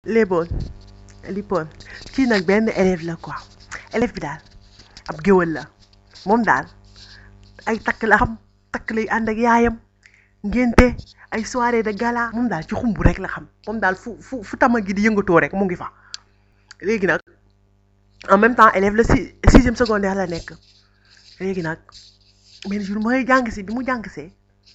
léeboon lippoon kii nag benn élève la quoi élève bi daal ab géwël la moom daal ay takk la xam takk lay ànd ak yaayam ngénte ay soirée de gala moom daal ci xumb rek la xam moom daal fu fu fu tama gi di yëngatoo rek mu ngi fa léegi nag en même temps élève la si sixième secondaire la nekk léegi nag benn jour mooy jàng si bi mu jàng see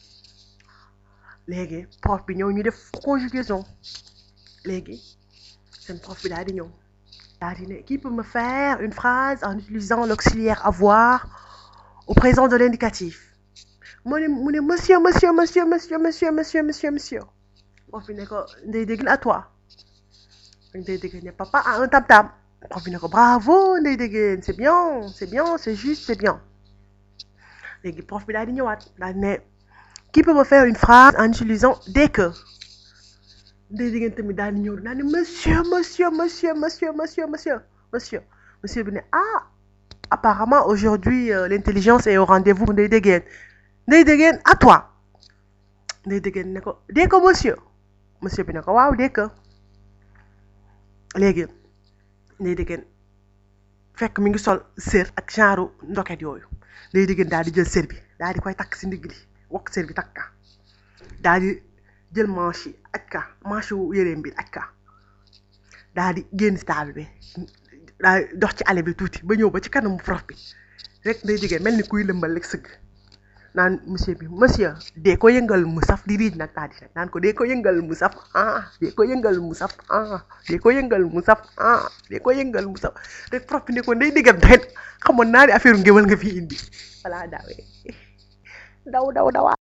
léegi prof bi ñëw ñu def conjugaison léegi seen prof bi daal di ñëw daal di ne qui peut me faire une phrase en utilisant l'auxiliaire avoir au présent de l'indicatif mu ne mu ne monsieur monsieur monsieur monsieur monsieur monsieur monsieur monsieur prof bi ne ko ndey dégg à toi ndey dégg ne papa a un tam tam prof bi ne ko bravo ndey dégg c'est bien c'est bien c'est juste c'est bien léegi prof bi daal di ñëwaat daal di ne qui peut me faire une phrase en utilisant des que ndey dégg tamit daal di ñëw daal di monsieur monsieur monsieur monsieur monsieur monsieur monsieur monsieur bi ne ah apparemment aujourd'hui euh, l'intelligence est au rendez-vous ndey déggeen ndey déggeen à toi ndey déggeen ne ko dee ko monsieur monsieur bi ne ko waaw dee ko léegi ndey déggeen fekk mi ngi sol sër ak genre ndoket yooyu ndey déggeen daal di jël sër bi daal di koy takk si ndigg li wokk sër bi takk ka daal di jël manche yi aj ka manche wu yëreem bi aj ka daal di génn si table bi daal di dox ci allée bi tuuti ba ñëw ba ci kanamu prof bi rek ndey déggeen mel ni kuy lëmbal rek sëgg naan monsieur bi monsieur dee ko yëngal mu saf di riij nag daal di nag naan ko dee ko yëngal mu saf ah dee ko yëngal mu saf ah dee ko yëngal mu saf ah dee ko yëngal mu saf rek prof bi ne ko ndey déggam daxet xamoon naa ne affaire ngéwal nga fi indi voilà daawee daw daw dawaa